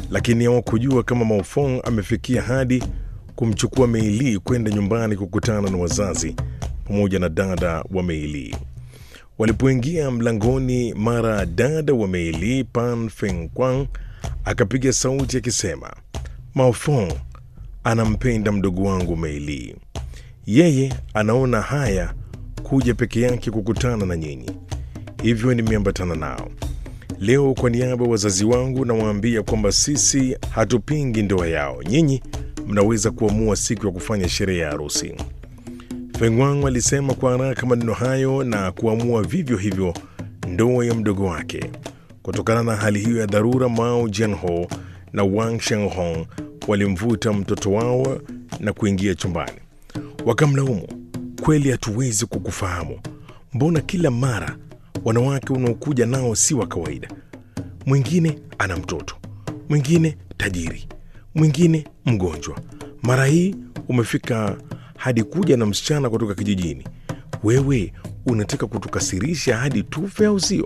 lakini hawakujua kama Maofong amefikia hadi kumchukua Meili kwenda nyumbani kukutana na wazazi pamoja na dada wa Meili. Walipoingia mlangoni, mara dada wa Meili Pan Fengquang akapiga sauti akisema, Maofong anampenda mdogo wangu Meili, yeye anaona haya kuja peke yake kukutana na nyinyi, hivyo nimeambatana nao leo. Kwa niaba ya wazazi wangu nawaambia kwamba sisi hatupingi ndoa yao, nyinyi mnaweza kuamua siku ya kufanya sherehe ya harusi. Fengwang alisema kwa haraka maneno hayo na kuamua vivyo hivyo ndoa ya mdogo wake. Kutokana na hali hiyo ya dharura, Mao Jianho na Wang Shenghong walimvuta mtoto wao na kuingia chumbani. Wakamlaumu, kweli hatuwezi kukufahamu, mbona kila mara wanawake unaokuja nao si wa kawaida? Mwingine ana mtoto, mwingine tajiri, mwingine mgonjwa. Mara hii umefika hadi kuja na msichana kutoka kijijini. Wewe unataka kutukasirisha hadi tufe, au sio?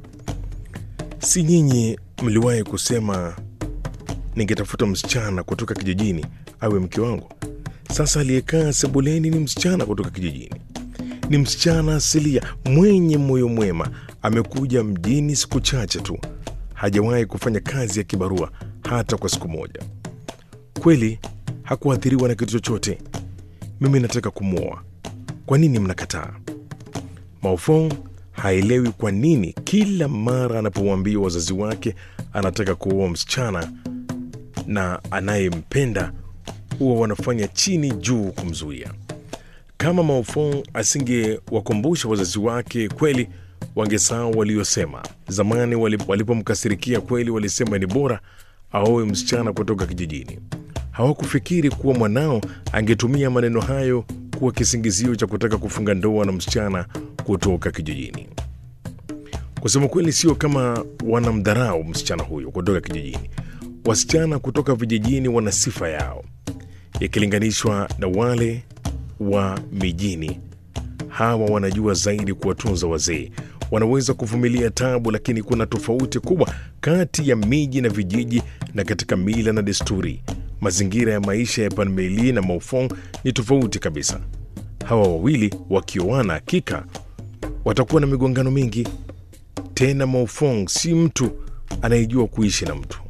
Si nyinyi mliwahi kusema ningetafuta msichana kutoka kijijini awe mke wangu? Sasa aliyekaa sebuleni ni msichana kutoka kijijini, ni msichana asilia mwenye moyo mwema. Amekuja mjini siku chache tu, hajawahi kufanya kazi ya kibarua hata kwa siku moja. Kweli hakuathiriwa na kitu chochote. Mimi nataka kumwoa, kwa nini mnakataa? Maofong haelewi kwa nini kila mara anapowaambia wazazi wake anataka kuoa msichana na anayempenda huwa wanafanya chini juu kumzuia. Kama Maofong asingewakumbusha wazazi wake, kweli wangesahau waliosema zamani. Walipomkasirikia kweli, walisema ni bora aoe msichana kutoka kijijini. Hawakufikiri kuwa mwanao angetumia maneno hayo kuwa kisingizio cha kutaka kufunga ndoa na msichana kutoka kijijini. Kusema kweli, sio kama wanamdharau msichana huyo kutoka kijijini. Wasichana kutoka vijijini wana sifa yao ikilinganishwa na wale wa mijini. Hawa wanajua zaidi kuwatunza wazee, wanaweza kuvumilia tabu, lakini kuna tofauti kubwa kati ya miji na vijiji na katika mila na desturi. Mazingira ya maisha ya Panmeli na Maofong ni tofauti kabisa. Hawa wawili wakioana, hakika watakuwa na migongano mingi. Tena Maofong si mtu anayejua kuishi na mtu.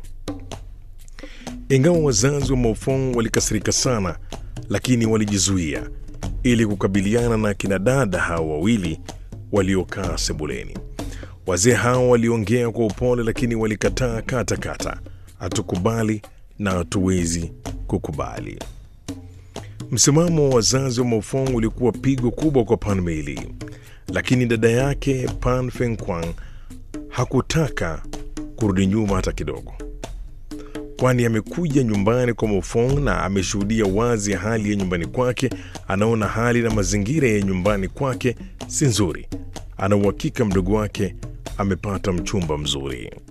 Ingawa wazazi wa Maofong walikasirika sana, lakini walijizuia ili kukabiliana na kina dada hao wawili waliokaa sebuleni. Wazee hao waliongea kwa upole, lakini walikataa kata kata, hatukubali na hatuwezi kukubali. Msimamo wa wazazi wa Maofong ulikuwa pigo kubwa kwa Pan Meili, lakini dada yake Pan Fengquang hakutaka kurudi nyuma hata kidogo, kwani amekuja nyumbani kwa Maofong na ameshuhudia wazi hali ya nyumbani kwake. Anaona hali na mazingira ya nyumbani kwake si nzuri. Ana uhakika mdogo wake amepata mchumba mzuri.